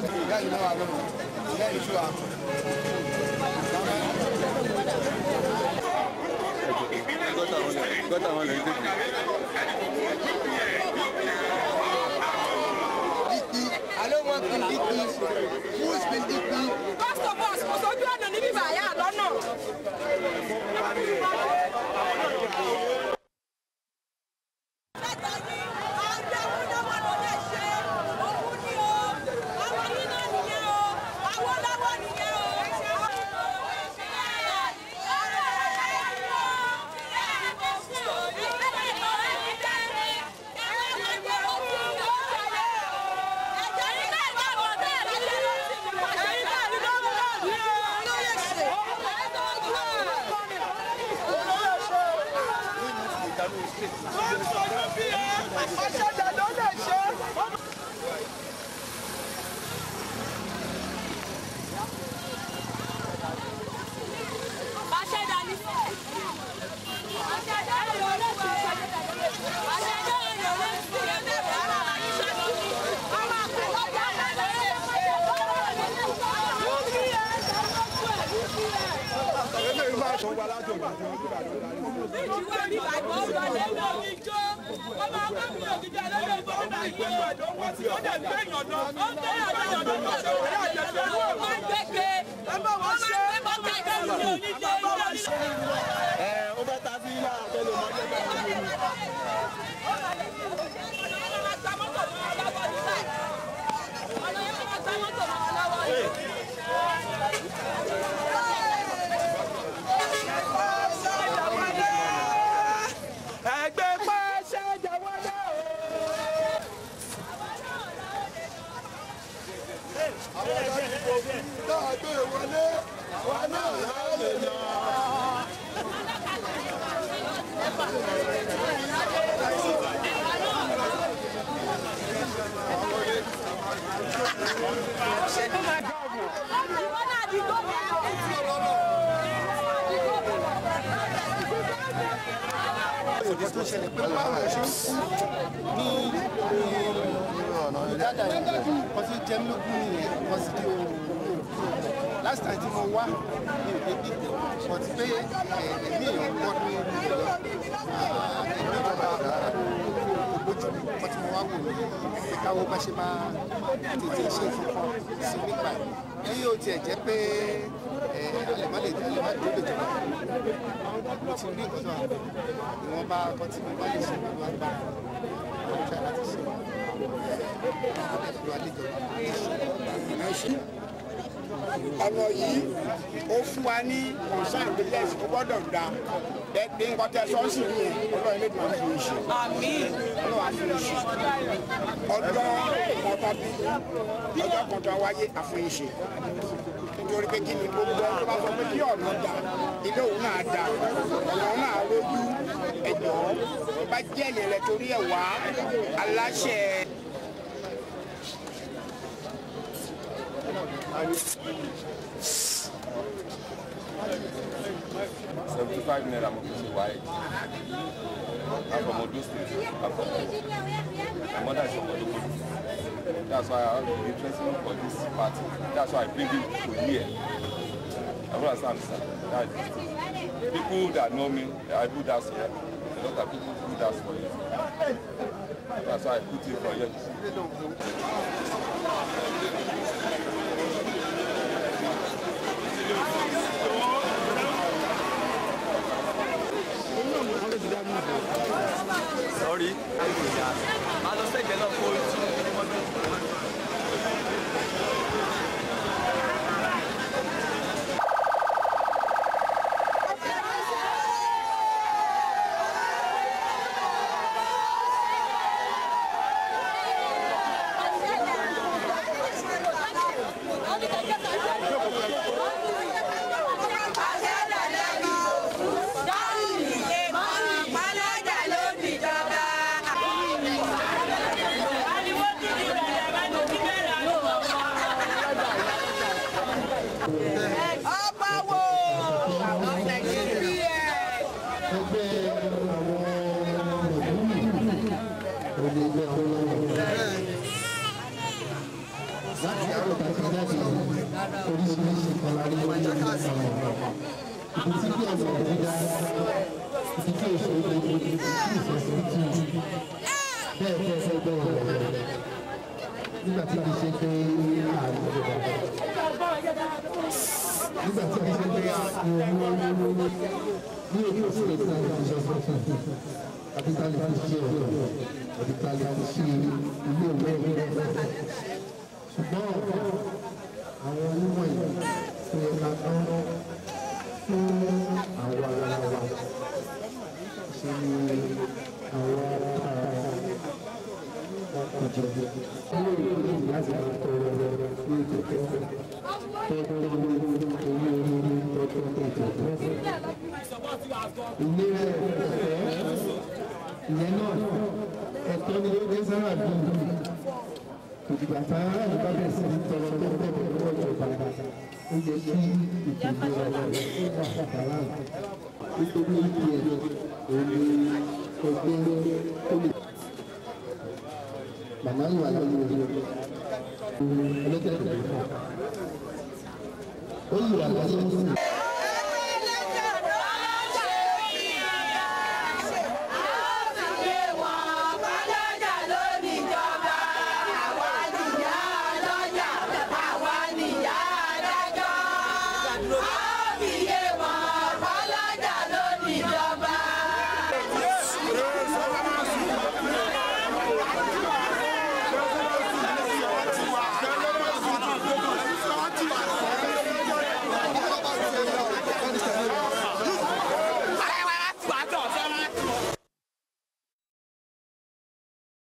gọ́tà wọn lè tètè. Alo wọn kì í kì í who's been kì í. First of all, kò sójú ọ̀nà níbí bàyà lọ́nà. Ọ̀ṣẹ̀dá ló lè ṣe. ẹ ó bẹ ta sí ilé àtẹlẹ mọjẹ bá wọn gbé mi. Ẹgbẹ́ pàṣẹ jẹ́wọ́lẹ́ o. náà gbé wọlé wa náà láàyè lọ. òde tó ṣẹlẹ̀ pé báwo ṣe ń kú ní ìdádà yìí wọ́n ti jẹ́ mílíọ̀nù nìyẹn wọ́n sì di oòrùn last time tí mo wá mi ò dé bíbẹ̀ wọ́n ti pé ẹ̀mí èèyàn gbọ́ ní ìlú lọ ẹ̀mí ìjọba ògbójú wọ́n ti mo wá wò ní pé káwọ́ bá ṣe máa tètè ṣe ìfọ̀kàn sí nípa ẹ̀ bí yóò tiẹ̀ jẹ́ pé àlèmọ́ lè jẹ́ àlèmọ́ tó lè jọba mo ti rí nǹkan tó wà bẹ́ẹ̀ ìwọ̀n bá ọkọ tí mo bá lè ṣe pẹ̀lú agbára mo ń ṣe láti ṣe ìlú àlejò ọ̀nà yìí ó fún wa ní concern business ó gbọ́dọ̀ da ẹgbẹ́ nǹkan tẹ sọ́ọ̀sì ní ẹ̀ ọlọ́run lè máa fi ṣe ọlọ́run á fi ṣe ọjọ́ kọta bí ọjọ́ kọta wáyé àfihàn ṣe nítorí pé kí ni gbogbo ẹni tó bá sọ pé kí ọ̀nà da ilé òun náà da ọ̀nà náà lójú ẹ̀jọ̀ tó bá jẹ́ ẹ̀yẹ̀ rẹ̀ torí ẹ̀ wá aláṣẹ. seventy five naira mo fi ṣe wáyé i'm from odo state i'm from my mother is from ologbo that's why i wan be interested for this party that's why i bring him to here i don understand sir that is the thing people that know me i do that for a lot of people do that for you that's why i put him for here. Sorry. Máa lọ sẹ́gbẹ̀ẹ́ náà kó ojú. Ọ̀ṣẹ̀dá Awólọ́wọ̀. láti àwọn tàbí jáde oríṣiríṣi kan la rí lórí àwọn ọ̀rọ̀ ibi tí bí ọ̀sẹ̀ ọ̀dọ́ dá ibi tí èso ìgbẹ́ ibi tí ìfẹsẹ̀ tù bẹ́ẹ̀ bẹ́ẹ̀ bẹ́ẹ̀ bẹ́ẹ̀ rẹ̀ nígbà tí kì í ṣe pé ààrùn ìjọba nígbà tí kì í ṣe pé ààrùn ní orí òṣèlú tí a lè fi ṣe fún àbí tá a lè fi ṣe ọ̀dọ̀ àbí tá a lè fi ṣe ilé ìwé ìwé ṣùgbọ́n àwọn onímọ̀ yìí tó yẹ ká tán fún àwọn ara wa ṣe ni àwọn ọkùnjẹ ní ìlú láti máa tọrọ ní ìtòkẹ́ tọ́tọ́ ní owó orí tọ́tọ́ ìtòkẹ́. ìlera ẹ̀fẹ́ ìyẹn náà ẹ̀tọ́ ni ó dé sára bíi ìdìgbà tá a bá bẹ̀rẹ̀ sí ní tọrọ tó bẹ̀ lọ́wọ́ ìjọba ó yẹ kí ìdìbò ọ̀rọ̀ rẹ̀ ó wà bàbá nítorí ìdí ẹ̀ òní ọgbẹ́ tó lè. màmá ìwà lórí orí ọlọ́tẹ̀ tó lè fọ́ ó yìí wà lọ́sọ̀ọ́sọ̀.